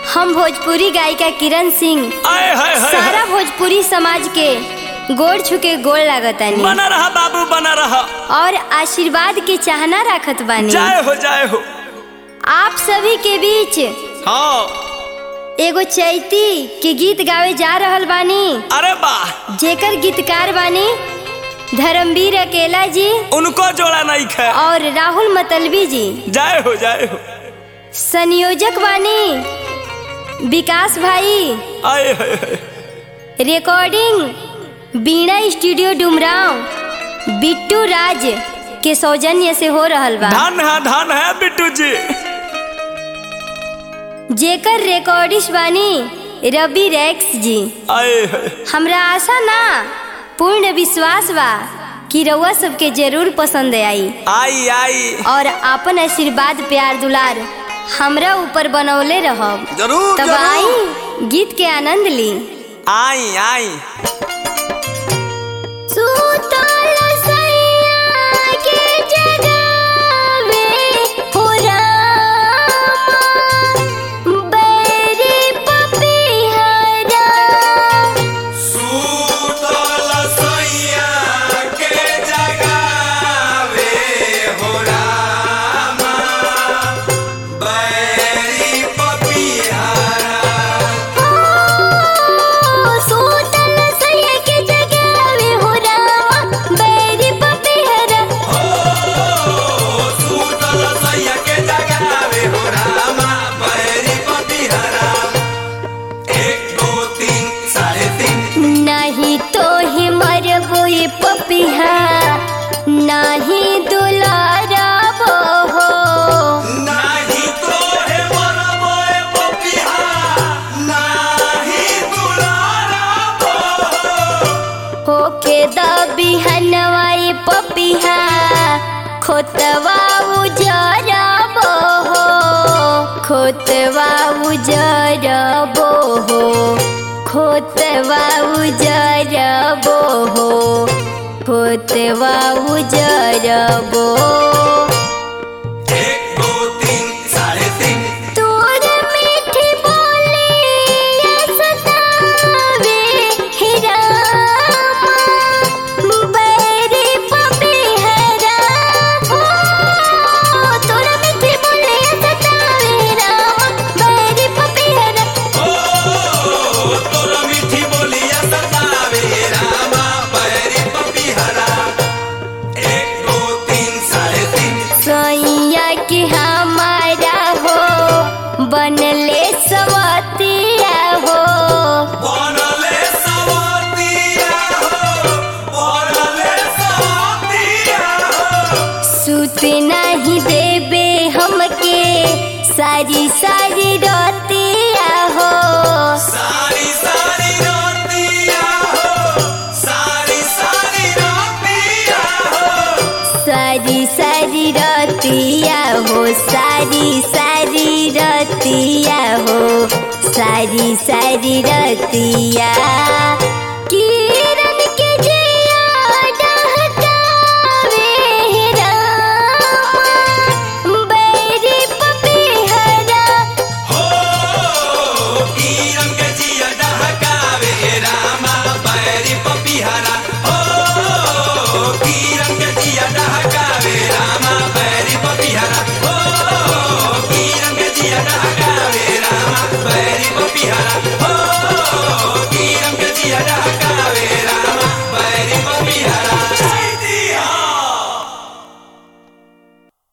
हम भोजपुरी गायिका किरण सिंह आए हाय हाय सारा भोजपुरी समाज के गोड़ छुके गोड़ लागतानी बना रहा बाबू बना रहा और आशीर्वाद के चाहना राखत बानी जय हो जय हो आप सभी के बीच हाँ एगो चैती के गीत गावे जा रहल बानी अरे वाह जेकर गीतकार बानी धर्मवीर अकेला जी उनको जोड़ा नहीं खे और राहुल मतलबी जी जय हो जय हो संयोजक बानी विकास भाई आए हाय हाय रिकॉर्डिंग बीणा स्टूडियो डुमराव बिट्टू राज के सौजन्य से हो रहल बा धन है धन है बिट्टू जी जेकर रिकॉर्डिस्ट बानी रवि रैक्स जी आए हाय हमरा आशा ना पूर्ण विश्वास बा कि रउआ सबके जरूर पसंद आई आई आई और आपन आशीर्वाद प्यार दुलार हमरा ऊपर बनौले रहब जरूर तब जरूर आई गीत के आनंद ली आई आई सुतल सैया के जगावे हो रामा, बैरी पपीहरा सूतल सैया के जगावे हो रामा बैरी पपियारा सुतल सैया के जगावे हो रामा, बैरी पपीहरा सूतल सैया के जगावे हो रामा बैरी पपियारा एक दो तीन साढ़े तीन नहीं तो ही मरबो ये पपिहा नहीं दुलारा हो नाही तो हे मरबोए पपिहा नाही दुलारा होके दबी हनवाई पपिहा खोतवा उजरबो हो खोतवा उजरबो हो खोतवा उजरबो हो खोतवा उजरबो एक दो तीन साढ़े तीन तोर मीठी बोली सतावे हे रामा, बैरी पपीहरा हो। तोर मीठी बोली सतावे हे रामा, बैरी पपीहरा ओ तोरा मीठी बोलिया सतावे रामा बैरी पपिहरा एक दो तीन साढ़े तीन सैया के हमारा हो बनले सवतिया हो बनले सवतिया हो बनले सवतिया हो सुत नहीं देबे हमके सारी सारी रतिया हो सारी सारी रातिया हो सारी सारी रातिया हो सारी सारी रतिया हो सारी सारी रतिया हो सारी सारी रतिया किरण के जिया डहकावे हे रामा, बैरी पपीहरा हो किरण के जिया डहकावे रामा बैरी पपिहरा हो किरण के जिया डहकावे रामा बैरी पपिहरा हो किरण के जिया डहकावे रामा बैरी पपिहरा हो